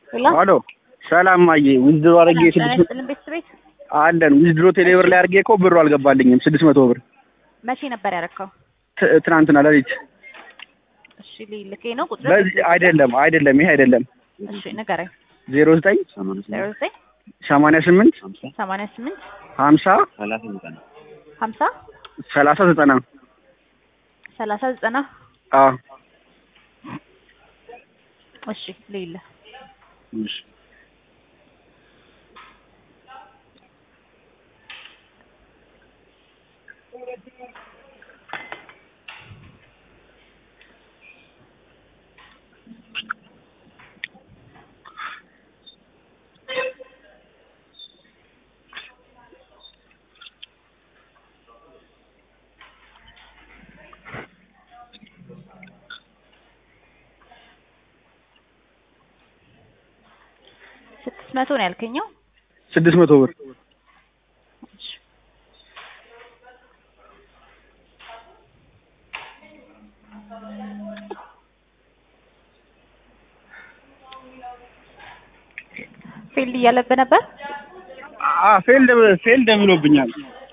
ሄሎ ሰላም ማየ ዊዝድሮ አድርጌ ስድስት ጥልን ቤት ቤት አለን ዊዝድሮ ቴሌብር ላይ አድርጌ እኮ ብሩ አልገባልኝም ስድስት መቶ ብር መቼ ነበር ያደረከው? ት- ትናንትና ሌሊት እሺ ልኬ ነው ቁጥር በዚህ አይደለም አይደለም ይሄ አይደለም እሺ ንገረኝ። ዜሮ ዘጠኝ ዜሮ ዘጠኝ ሰማንያ ስምንት ሰማንያ ስምንት ሀምሳ ሀምሳ ሰላሳ ዘጠና ሰላሳ ዘጠና አዎ እሺ ልይለ ስድስት መቶ ነው ያልከኛው? ስድስት መቶ ብር እሺ ፊልድ እያለብህ ነበር? አ ፌልድ ፌልድ ብሎብኛል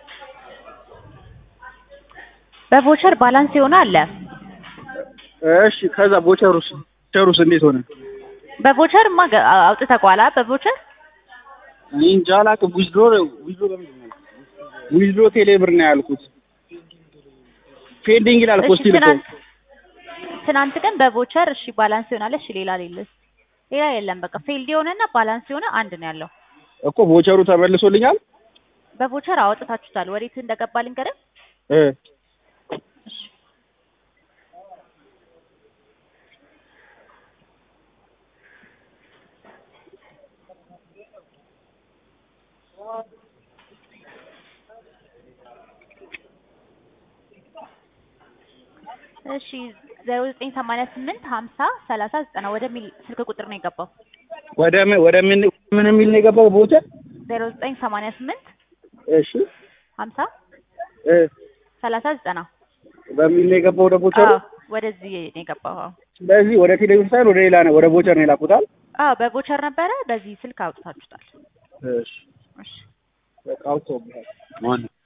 በቮቸር ባላንስ የሆነ አለ። እሺ ከዛ ቦቸሩስ ቦቸሩስ እንዴት ሆነ በቮቸር ማ አውጥተኸዋል? አ በቮቸር እኔ እንጃ አላውቅም ዊዝድሮ ዊዝድሮ በምንድን ነው ዊዝድሮ ቴሌብር ነው ያልኩት ፔንዲንግ ይላል እኮ እሺ ስቲል እኮ ትናንት ትናንት ግን በቮቸር እሺ ባላንስ ይሆናል። እሺ ሌላ ሌለስ ሌላ የለም። በቃ ፌልድ የሆነና ባላንስ የሆነ አንድ ነው ያለው። እኮ ቦቸሩ ተመልሶልኛል በቮቸር አወጥታችሁታል። ወዴት እንደገባ ልንገርህ። እ እሺ እሺ ዜሮ ዘጠኝ ሰማንያ ስምንት ሀምሳ ሰላሳ ዘጠና ወደሚል ስልክ ቁጥር ነው የገባው። ወደ ምን ወደ ምን ምን የሚል ነው የገባው ቦቸር ዜሮ ዘጠኝ ሰማንያ ስምንት እሺ ሀምሳ እ ሰላሳ ዘጠና በሚል ነው የገባው ወደ ቦቸሩ አዎ ወደዚህ ነው የገባው። አዎ ስለዚህ ወደ ቴሌቪዥን ሳይሆን ወደ ሌላ ነው ወደ ቦቸር ነው የላኩታል አዎ በቮቸር ነበረ። በዚህ ስልክ አውጥታችሁታል። እሺ እሺ በቃ አውጥተውብሃል